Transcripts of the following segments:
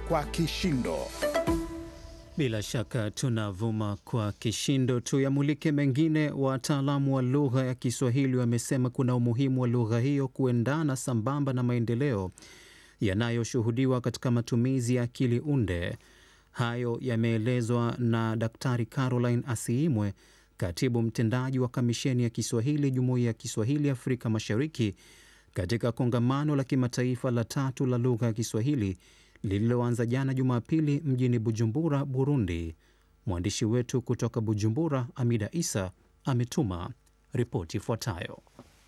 kwa kishindo. Bila shaka tunavuma kwa kishindo. Tuyamulike mengine. Wataalamu wa lugha ya Kiswahili wamesema kuna umuhimu wa lugha hiyo kuendana sambamba na maendeleo yanayoshuhudiwa katika matumizi ya akili unde. Hayo yameelezwa na Daktari Caroline Asiimwe, katibu mtendaji wa Kamisheni ya Kiswahili Jumuiya ya Kiswahili Afrika Mashariki, katika kongamano la kimataifa la tatu la lugha ya Kiswahili lililoanza jana Jumapili mjini Bujumbura, Burundi. Mwandishi wetu kutoka Bujumbura, Amida Isa, ametuma ripoti ifuatayo.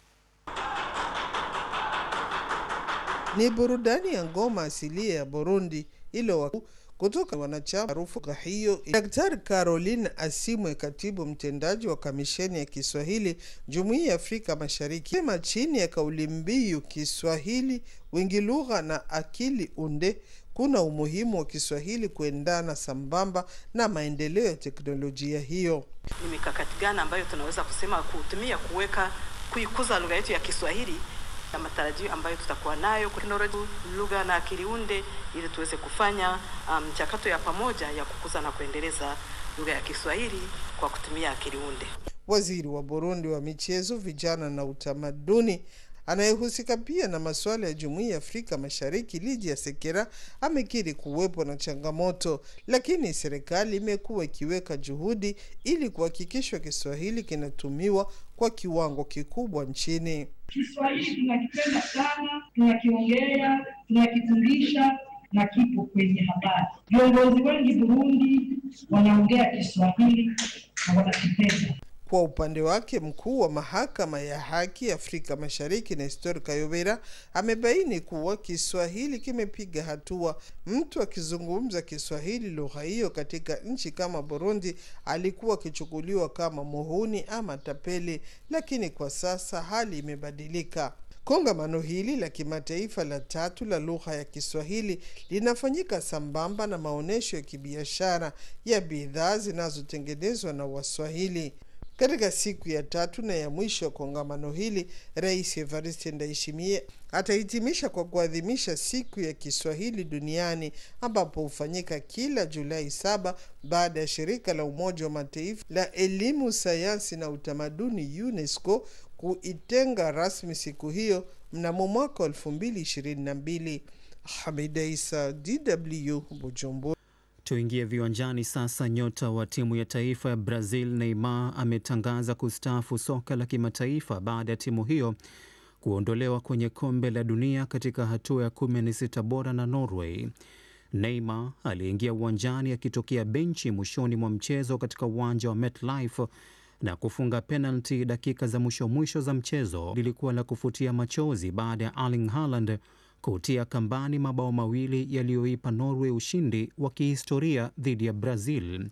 Ni burudani ya ngoma asilia ya Burundi ilo kutoka wanachama maarufu hiyo. Daktari Caroline Asimwe, katibu mtendaji wa kamisheni ya Kiswahili Jumuiya ya Afrika Mashariki, sema chini ya kauli mbiu Kiswahili wingi lugha na akili unde, kuna umuhimu wa Kiswahili kuendana sambamba na maendeleo ya teknolojia hiyo. Ni mikakati gani ambayo tunaweza kusema kutumia kuweka kuikuza lugha yetu ya Kiswahili na matarajio ambayo tutakuwa nayo teknolojia, lugha na akili unde, ili tuweze kufanya mchakato um, ya pamoja ya kukuza na kuendeleza lugha ya Kiswahili kwa kutumia akili unde. Waziri wa Burundi wa michezo, vijana na utamaduni anayehusika pia na masuala ya Jumuiya ya Afrika Mashariki, Lydia Sekera amekiri kuwepo na changamoto, lakini serikali imekuwa ikiweka juhudi ili kuhakikisha Kiswahili kinatumiwa kwa kiwango kikubwa nchini. Kiswahili tunakipenda sana, tunakiongea, tunakifundisha na kipo kwenye habari. Viongozi wengi Burundi wanaongea Kiswahili na wanakipenda. Kwa upande wake mkuu wa mahakama ya haki Afrika Mashariki Nestor Kayobera amebaini kuwa Kiswahili kimepiga hatua. Mtu akizungumza Kiswahili lugha hiyo katika nchi kama Burundi alikuwa akichukuliwa kama muhuni ama tapeli, lakini kwa sasa hali imebadilika. Kongamano hili la kimataifa la tatu la lugha ya Kiswahili linafanyika sambamba na maonyesho ya kibiashara ya bidhaa zinazotengenezwa na Waswahili. Katika siku ya tatu na ya mwisho ya kongamano hili, Rais Evariste Ndayishimiye atahitimisha kwa kuadhimisha siku ya Kiswahili duniani ambapo hufanyika kila Julai saba baada ya shirika la Umoja wa Mataifa la elimu, sayansi na utamaduni UNESCO kuitenga rasmi siku hiyo mnamo mwaka wa elfu mbili ishirini na mbili. Hamida Isa, DW, Bujumbura. Tuingie viwanjani sasa. Nyota wa timu ya taifa ya Brazil Neymar ametangaza kustaafu soka la kimataifa baada ya timu hiyo kuondolewa kwenye kombe la dunia katika hatua ya 16 bora na Norway. Neymar aliingia uwanjani akitokea benchi mwishoni mwa mchezo katika uwanja wa MetLife na kufunga penalti dakika za mwisho mwisho za mchezo. Lilikuwa la kufutia machozi baada ya Erling Haaland kutia kambani mabao mawili yaliyoipa Norway ushindi wa kihistoria dhidi ya Brazil.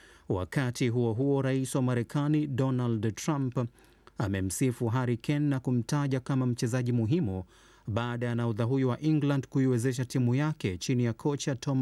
Wakati huo huo, rais wa Marekani Donald Trump amemsifu Harry Kane na kumtaja kama mchezaji muhimu baada ya nahodha huyo wa England kuiwezesha timu yake chini ya kocha Thomas